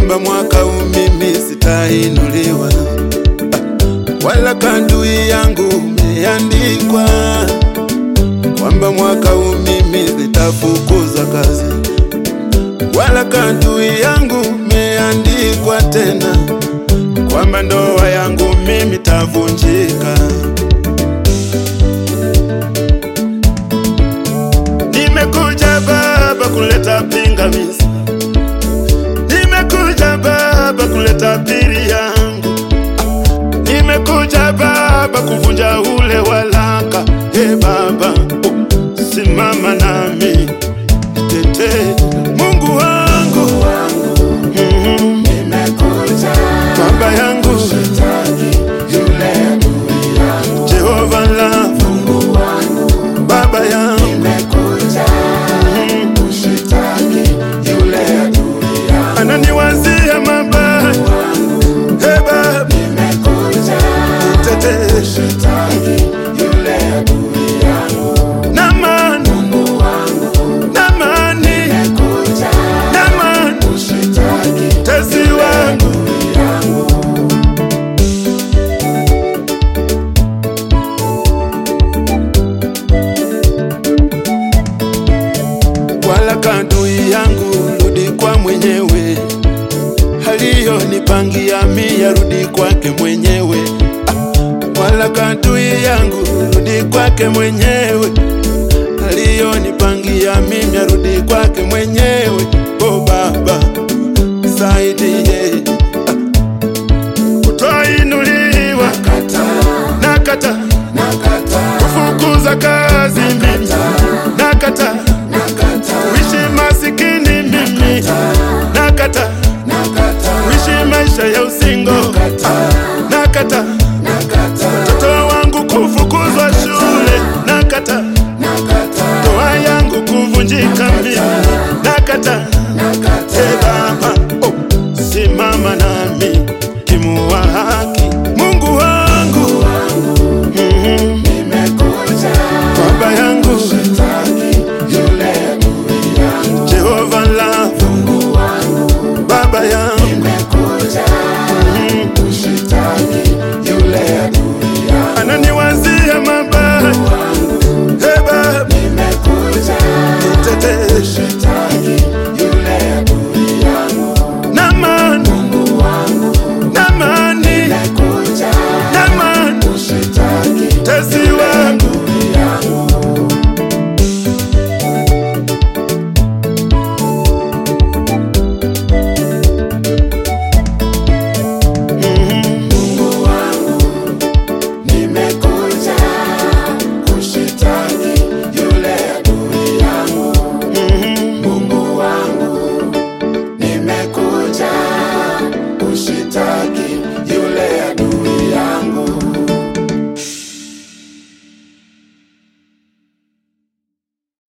kwamba mwaka huu mimi sitainuliwa, wala kandui yangu umeandikwa kwamba mwaka huu mimi sitafukuzwa kazi, wala kandui yangu umeandikwa tena kwamba ndoa yangu mimi tavunjika. Nimekuja Baba kuleta pingamizi, nimekuja Baba kuleta pili yangu, nimekuja Baba kuvunja ule walaka. He Baba, simama nami nitetee, Mungu wangu, Mhm. Baba yangu, Jehova la Baba yangu ananiwazia mabaya. He Baba, nitetee na amani, na amani, na amani, tesi wangu wala kadui yangu, rudi kwa mwenyewe, aliyonipangia mia, rudi kwake mwenyewe. Ah, wala kadui yangu, rudi kwake mwenyewe, aliyonipangia mimi, arudi kwake mwenyewe. O Baba, saidie ah, kutoinuliwa, nakata kufukuza kazi mimi, nakata kuishi masikini mimi, nakata kuishi maisha ya usingo, nakata mtoto wangu kufukuzwa shule, nakata ndoa yangu kuvunjika mimi, nakata